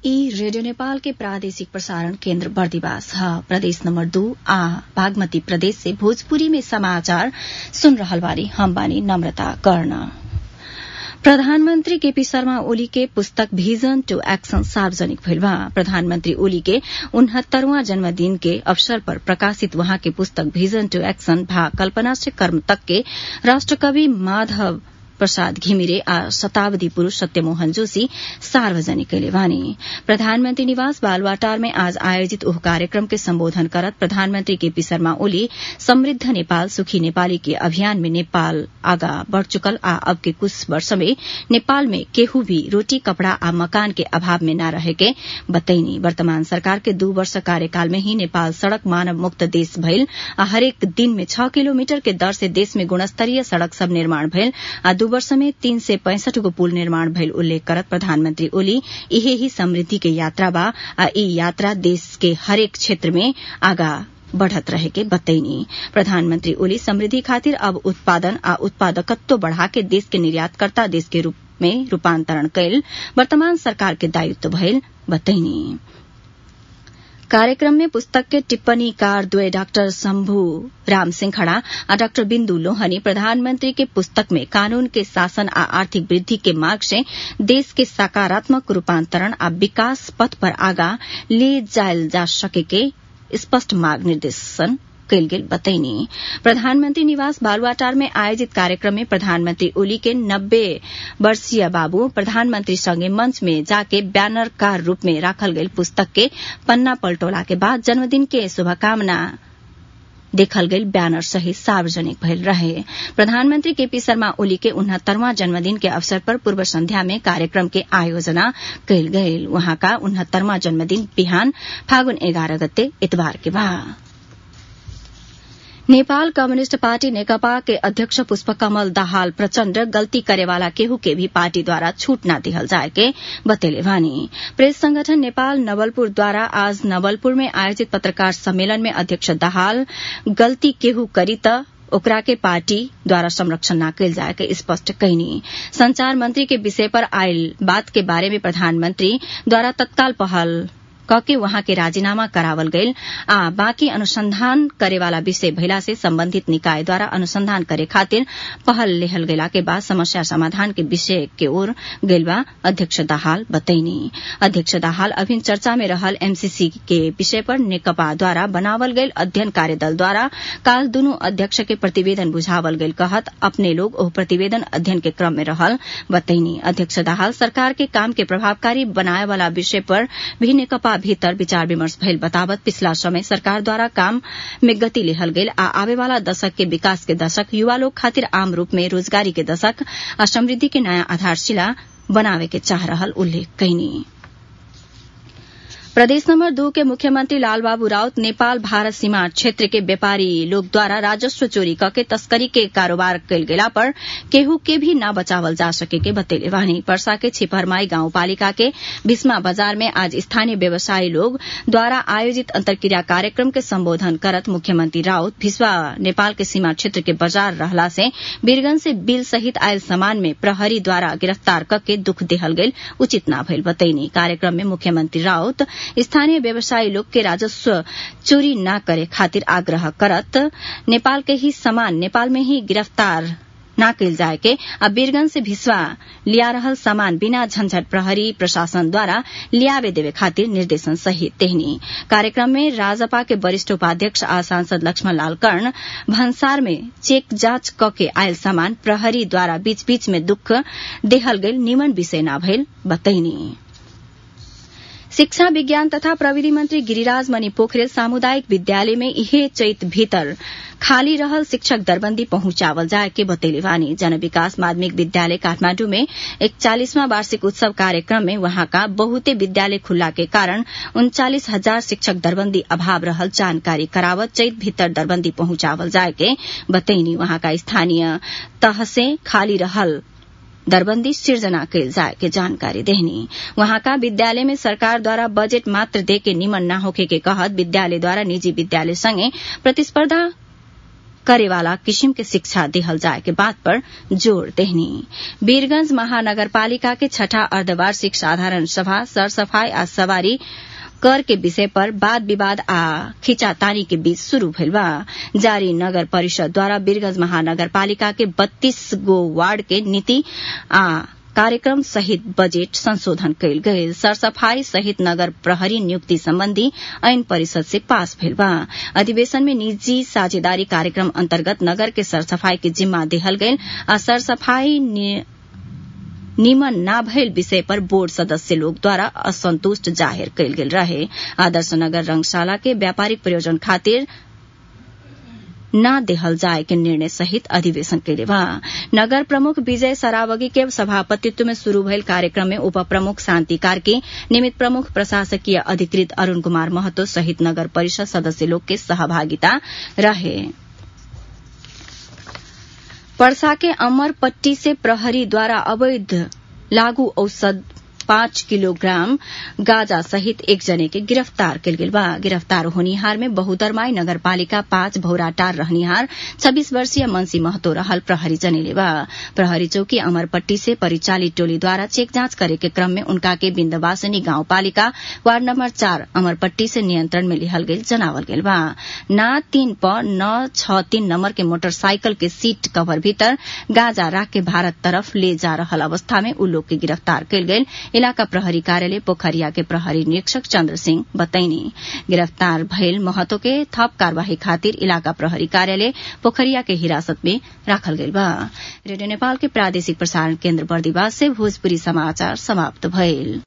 ई रेडियो नेपाल के प्रादेशिक प्रसारण केन्द्र बर्दिवास ह प्रदेश नम्बर दू आ बागमती प्रदेश से भोजपुरी में समाचार सुन रहल बानी हम बानी नम्रता कर्ण प्रधानमन्त्री केपी शर्मा ओली के पुस्तक भिजन टू एक्शन सार्वजनिक भइल बा प्रधानमन्त्री ओली के उनहत्तरवां जन्मदिन के अवसर पर प्रकाशित वहाँ के पुस्तक भिजन टू एक्शन भा कल्पना से कर्म तक के राष्ट्रकवि माधव प्रसाद घिमिरे आ शताब्दी पुरूष सत्यमोहन जोशी सार्वजनिक कैले बानी प्रधानमन्त्री निवास बालवाटार में आज आयोजित ओह कार्यक्रम के सम्बोधन करत प्रधानमन्त्री केपी शर्मा ओली समृद्ध नेपाल सुखी नेपाली के अभियान में नेपाल आगा बढ़ चुकल आ अब के कुछ वर्ष में नेपाल में केहू भी रोटी कपड़ा आ मकान के अभाव में न रहे के बतैनी वर्तमान सरकार के दू वर्ष कार्यकाल में ही नेपाल सड़क मानव मुक्त देश भइल आ हरेक दिन में छ किलोमीटर के दर से देश में गुणस्तरीय सड़क सब निर्माण भइल आ दू वर्ष में तीन सय पैंसठ गो पुल निर्माण भइल उल्लेख करत प्रधानमन्त्री ओली इहे ही समृद्धि के यात्रा बा आ ई यात्रा देश के हरेक क्षेत्र में आगा बढ़त रहे के बतैनी प्रधानमन्त्री ओली समृद्धि खातिर अब उत्पादन आ उत्पादकत्व बढ़ा के देश के निर्यातकर्ता देश के रूप में रूपान्तरण कैल वर्तमान सरकार के दायित्व भइल बतैनी कार्यक्रम में पुस्तक के टिप्पणीकार द्वय डाक्टर शम्भू राम सिंह आ डाक्टर बिन्दु लोहनी प्रधानमंत्री के पुस्तक में कानून के शासन आ आर्थिक वृद्धि के मार्ग से देश के सकारात्मक रूपान्तरण आ विकास पथ पर आगा ले जायल जा सके के स्पष्ट मार्ग निर्देशन कैल गेल बतैनी प्रधानमंत्री निवास बालुआटार में आयोजित कार्यक्रम में प्रधानमंत्री ओली के नब्बे वर्षीय बाबू प्रधानमंत्री संगे मंच में जाके बैनर कार रूप में राखल गई पुस्तक के पन्ना पलटोला के बाद जन्मदिन के शुभकामना देखल गई बैनर सहित सार्वजनिक भइल रहे प्रधानमंत्री केपी शर्मा ओली के उनहत्तरवां जन्मदिन के अवसर पर पूर्व संध्या में कार्यक्रम के आयोजना कैल गयल वहां का उनहत्तरवां जन्मदिन बिहान फागुन एघार गते इतवार के बाद नेपाल कम्युनिष्ट पार्टी नेकपा के अध्यक्ष पुष्पकमल दाहाल प्रचण्ड गल्ती करेवाला केहू के भी पार्टी द्वारा छूट न दिहल जाए के बतेले भानी प्रेस संगठन नेपाल नवलपुर द्वारा आज नवलपुर में आयोजित पत्रकार सम्मेलन में अध्यक्ष दाहाल गल्ती केहू करी त ओकरा के पार्टी द्वारा संरक्षण न कैल जाए के स्पष्ट कहनी संचार मंत्री के विषय पर आयल बात के बारे में प्रधानमंत्री द्वारा तत्काल पहल कके वहां के राजीनामा करावल गईल आ बाँकी अनुसंधान करेवाला विषय भइला से सम्बन्धित निकाय द्वारा अनुसंधान करे खातिर पहल लेहल गेला के बाद समस्या समाधान के विषय के ओर गईल बा अध्यक्ष दाहाल बतैनी अध्यक्ष दाहाल अभिन चर्चा में रहल एमसीसी के विषय पर नेकपा द्वारा बनावल गईल अध्ययन कार्यदल द्वारा काल दुनू अध्यक्ष के प्रतिवेदन बुझावल गईल कहत अपने लोग ओह प्रतिवेदन अध्ययन के क्रम में रहल बतैनी अध्यक्ष दाहाल सरकार के काम के प्रभावकारी बनाए वाला विषय पर भी नेकपा भीतर विचार विमर्श भइल बतावत पिछला समय सरकार द्वारा काम में गति लेहल गेल आ आवे वाला दशक के विकास के दशक युवा लोग खातिर आम रूप में रोजगारी के दशक आ समृद्धि के नयाँ आधारशिला बनावे के चाह रहल उल्लेख कैनी प्रदेश नंबर दू के मुख्यमंत्री लालबाबू राउत नेपाल भारत सीमा क्षेत्र के व्यापारी लोग द्वारा राजस्व चोरी करके तस्करी के कारोबार कैल गेला पर केहू के भी न बचावल जा सके के बतेले वानी परसा के छिपरमाई गाउँपालिका के भीष्मा बाजार में आज स्थानीय व्यवसायी लोग द्वारा आयोजित अंतर्क्रिया कार्यक्रम के संबोधन करत मुख्यमंत्री राउत भिस्वा नेपाल के सीमा क्षेत्र के बाजार रहला से वीरगंज से बिल सहित आयल सामान में प्रहरी द्वारा गिरफ्तार करके दुख देहल गईल उचित न भइल बतैनी कार्यक्रम में मुख्यमंत्री राउत स्थानीय व्यवसायी लोग के राजस्व चोरी न करे खातिर आग्रह करत नेपाल के ही सामान नेपाल में ही गिरफ्तार न कैल जाए के आ वीरगंज से भिसवा लिया रहल सामान बिना झंझट प्रहरी प्रशासन द्वारा लियावे देवे खातिर निर्देशन सहित तेहनी कार्यक्रम में राजपा के वरिष्ठ उपाध्यक्ष आ सांसद लक्ष्मण लाल कर्ण भन्सार में चेक जांच क के आयल सामान प्रहरी द्वारा बीच बीच में दुख देहल गईल निमन विषय न भइल बतैनी शिक्षा विज्ञान तथा प्रविधि मंत्री गिरिराज मणि पोखरेल सामुदायिक विद्यालय में इहे चैत भीतर खाली रहल शिक्षक दरबंदी पहुंचावल जाए के बतैले वानी जन विकास माध्यमिक विद्यालय काठमांडू में इकचालीसवां वार्षिक उत्सव कार्यक्रम में वहां का बहुते विद्यालय खुल्ला के कारण उनचालीस हजार शिक्षक दरबंदी अभाव रहल जानकारी करावत चैत भीतर दरबंदी पहुंचावल जाए के बतैनी वहां का स्थानीय तह से खाली रहल दरबंदी सिर्जना कैल जाए के जानकारी देहनी वहां का विद्यालय में सरकार द्वारा बजट मात्र दे के निमन न होखे के कहत विद्यालय द्वारा निजी विद्यालय संगे प्रतिस्पर्धा करेवाला किसिम के शिक्षा देहल जाए के बात पर जोड़ देहनी वीरगंज महानगरपालिका के छठा अर्धवार्षिक साधारण सभा सरसफाई आ सवारी कर के विषय पर वाद विवाद आ खिंचातानी के बीच शुरू भइल बा जारी नगर परिषद द्वारा वीरगंज महानगरपालिका के बत्तीस गो वार्ड के नीति आ कार्यक्रम सहित बजेट संशोधन कयल गयल सरसफाई सहित नगर प्रहरी नियुक्ति सम्बन्धी ऐन परिषद से पास भेल बा अधिवेशन में निजी साझेदारी कार्यक्रम अन्तर्गत नगर के सरसफाई के जिम्मा देहल गयल आ सरसफाई निमन ना भयल विषय पर बोर्ड सदस्य लोग द्वारा असंतुष्ट जाहिर कयल गेल रहे आदर्श नगर रंगशाला के व्यापारिक प्रयोजन खातिर न देहल जाए के निर्णय सहित अधिवेशन कैले बा नगर प्रमुख विजय सरावगी के सभापतित्व में शुरू भयल कार्यक्रम में उप प्रमुख शांति कार्की निमित प्रमुख प्रशासकीय अधिकृत अरूण कुमार महतो सहित नगर परिषद सदस्य लोग के सहभागिता रहे पर्सा के अमरपट्टी से प्रहरी द्वारा अवैध लागू औषध पाँच किलोग्राम गाजा सहित एक जने के गिरफ्तार कल गेल बा गिरफ्तार होनिहार में बहुदरमाई नगरपालिका पाँच भौराटार रहनिहार छब्बीस वर्षीय मंसी महतो रहल प्रहरी जनेले बा प्रहरी चौकी अमरपट्टी से परिचालित टोली द्वारा चेक जांच करे के क्रम में उनका के बिन्दवासनी गाउँपालिका वार्ड नम्बर चार अमरपट्टी से नियंत्रण में लिहल गेल जनावल गेल बा न तीन प न छ तीन नम्बर के मोटरसाइकिल के सीट कवर भीतर गाजा राख के भारत तरफ ले जा रहल अवस्था में उ लोग के गिरफ्तार कयल गेल इलाका प्रहरी कार्यालय पोखरिया के प्रहरी निरीक्षक चन्द्र सिंह बतैनी गिरफ्तार भयल महतो के थप कार्यवाही खातिर इलाका प्रहरी कार्यालय पोखरिया के हिरासत में राखल गेल बा रेडियो नेपाल के प्रादेशिक प्रसारण केन्द्र बर्दिवास से भोजपुरी समाचार समाप्त भइल